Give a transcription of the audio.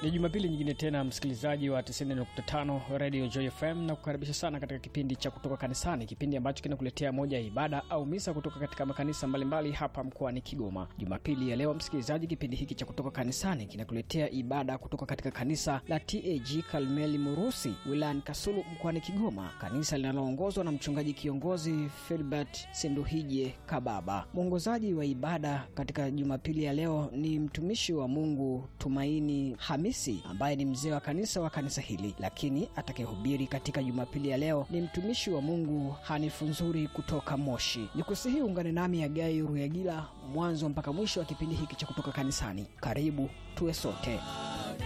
Ni Jumapili nyingine tena, msikilizaji wa 90.5 Radio Joy FM, na kukaribisha sana katika kipindi cha kutoka kanisani, kipindi ambacho kinakuletea moja ya ibada au misa kutoka katika makanisa mbalimbali hapa mkoani Kigoma. Jumapili ya leo, msikilizaji, kipindi hiki cha kutoka kanisani kinakuletea ibada kutoka katika kanisa la TAG Kalmeli Murusi wilayani Kasulu mkoani Kigoma, kanisa linaloongozwa na mchungaji kiongozi Filbert Senduhije Kababa. Mwongozaji wa ibada katika Jumapili ya leo ni mtumishi wa Mungu Tumaini Hamisi ambaye ni mzee wa kanisa wa kanisa hili, lakini atakayehubiri katika Jumapili ya leo ni mtumishi wa Mungu Hanifu Nzuri kutoka Moshi. Nikusihi ungane nami Agai Ruyagila mwanzo mpaka mwisho wa kipindi hiki cha kutoka kanisani. Karibu tuwe sote.